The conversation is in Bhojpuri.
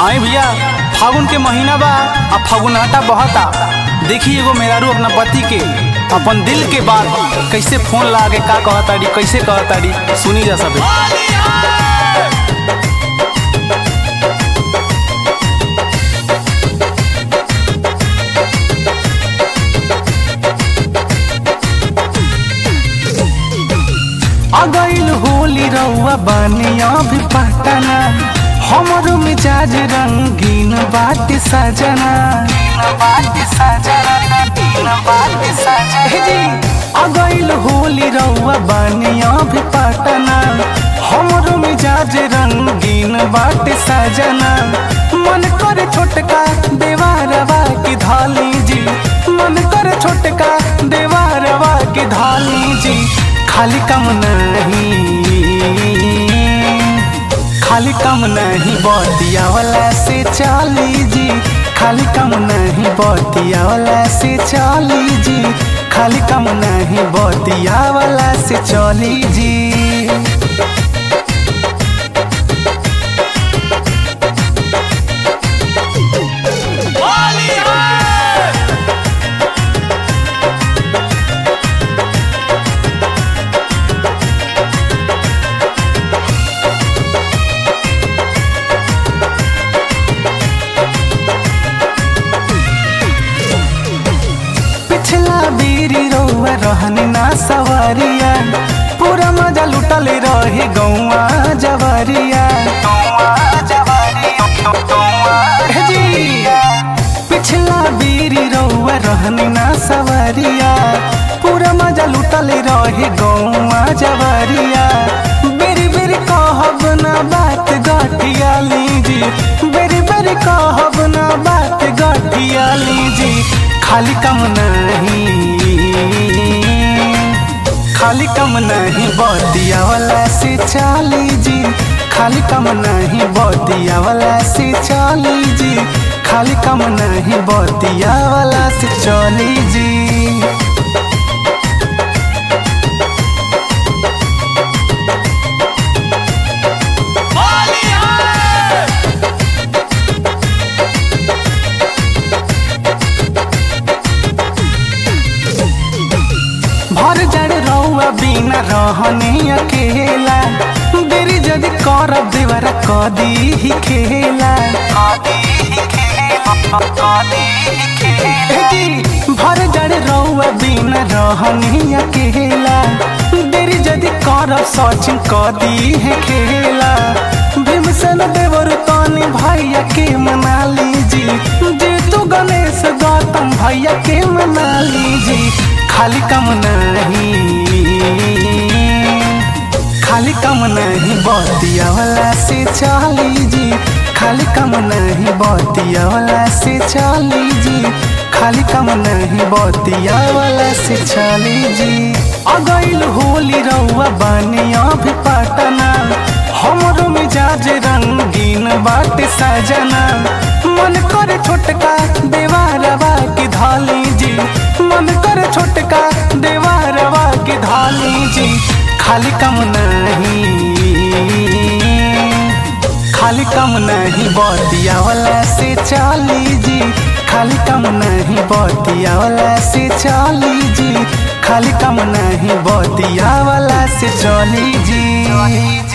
आई भैया फागुन के महीना बा आ फागुनाटा बहता देखी एगो मेहरारू अपना पति के अपन दिल के बात कैसे फोन ला के का कहताड़ी कैसे कहताड़ी सुनी जा सके अगैल होली रउआ बानिया भी पटना हमर मिजाज रंगीन बाट सजना हे जी, अगैल होली रउआ बानिया भी पटना हमर मिजाज रंगीन बाट सजना मन करे छोटका देवारवा की धाली जी मन करे छोटका देवारवा की धाली जी खाली कम नहीं खाली कम नहीं बतिया वाला से चाली जी खाली कम नहीं बतिया वाला से चाली जी खाली कम नहीं बतिया वाला से चली जी पिछला बीरी रउआ रहनी ना सवारिया पूरा मजा लुटल रहे गौआ जवारिया हे जी, पिछला बीरी रउआ रहनी ना सवारिया पूरा मजा लुटल रहे गौआ जवारिया बेरी बेरी कहब ना बात गठिया लीजी बेरी बेरी कहब ना बात गठिया लीजी खाली कम नहीं खाली कम नहीं बतिया वाला से चाली जी खाली कम नहीं बतिया वाला से चाली जी खाली कम नहीं बतिया वाला से चली जी भर जड़ रउआ बिना रहने अकेला देरी जदि करब देवरा कदी ही खेला हे जी, भर जड़ रउआ बिना रहने अकेला देरी जदि करब सचिन कदी है खेला भीमसेन देवर तनी भैया के मना लीजी जीतू गणेश गौतम भैया के मना लीजी खाली कम नहीं खाली कम नहीं बतिया वाला से चाली जी खाली कम नहीं बतिया वाला से चाली जी खाली कम नहीं बतिया वाला से चाली जी अगैल होली रउआ बानिया भी पटना हमरो मिजाज रंगीन बाट सजना मन करे छोटका देवारवा की धाली जी मन करे छोटका देवारवा की धाली जी खाली कम नहीं खाली कम नहीं बतिया वाला से चाली जी खाली कम नहीं बतिया वाला से चाली जी खाली कम नहीं बतिया वाला से चली जी